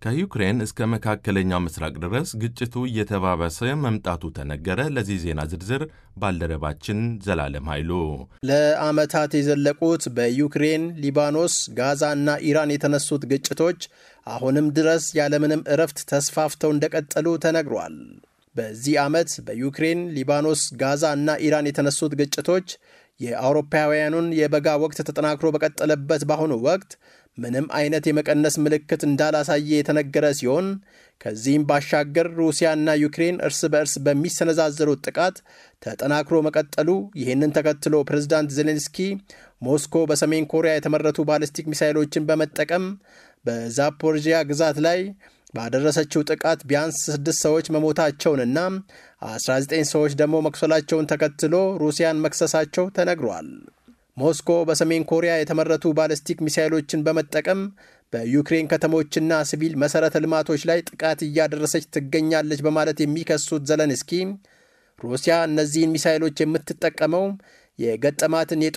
ከዩክሬን እስከ መካከለኛው ምስራቅ ድረስ ግጭቱ እየተባባሰ መምጣቱ ተነገረ። ለዚህ ዜና ዝርዝር ባልደረባችን ዘላለም ኃይሉ። ለዓመታት የዘለቁት በዩክሬን፣ ሊባኖስ፣ ጋዛ እና ኢራን የተነሱት ግጭቶች አሁንም ድረስ ያለምንም እረፍት ተስፋፍተው እንደቀጠሉ ተነግሯል። በዚህ ዓመት በዩክሬን፣ ሊባኖስ፣ ጋዛ እና ኢራን የተነሱት ግጭቶች የአውሮፓውያኑን የበጋ ወቅት ተጠናክሮ በቀጠለበት በአሁኑ ወቅት ምንም አይነት የመቀነስ ምልክት እንዳላሳየ የተነገረ ሲሆን ከዚህም ባሻገር ሩሲያና ዩክሬን እርስ በእርስ በሚሰነዛዘሩት ጥቃት ተጠናክሮ መቀጠሉ፣ ይህንን ተከትሎ ፕሬዝዳንት ዜሌንስኪ ሞስኮ በሰሜን ኮሪያ የተመረቱ ባሊስቲክ ሚሳይሎችን በመጠቀም በዛፖርጂያ ግዛት ላይ ባደረሰችው ጥቃት ቢያንስ ስድስት ሰዎች መሞታቸውንና 19 ሰዎች ደግሞ መቁሰላቸውን ተከትሎ ሩሲያን መክሰሳቸው ተነግሯል። ሞስኮ በሰሜን ኮሪያ የተመረቱ ባለስቲክ ሚሳይሎችን በመጠቀም በዩክሬን ከተሞችና ሲቪል መሠረተ ልማቶች ላይ ጥቃት እያደረሰች ትገኛለች በማለት የሚከሱት ዘለንስኪ ሩሲያ እነዚህን ሚሳይሎች የምትጠቀመው የገጠማትን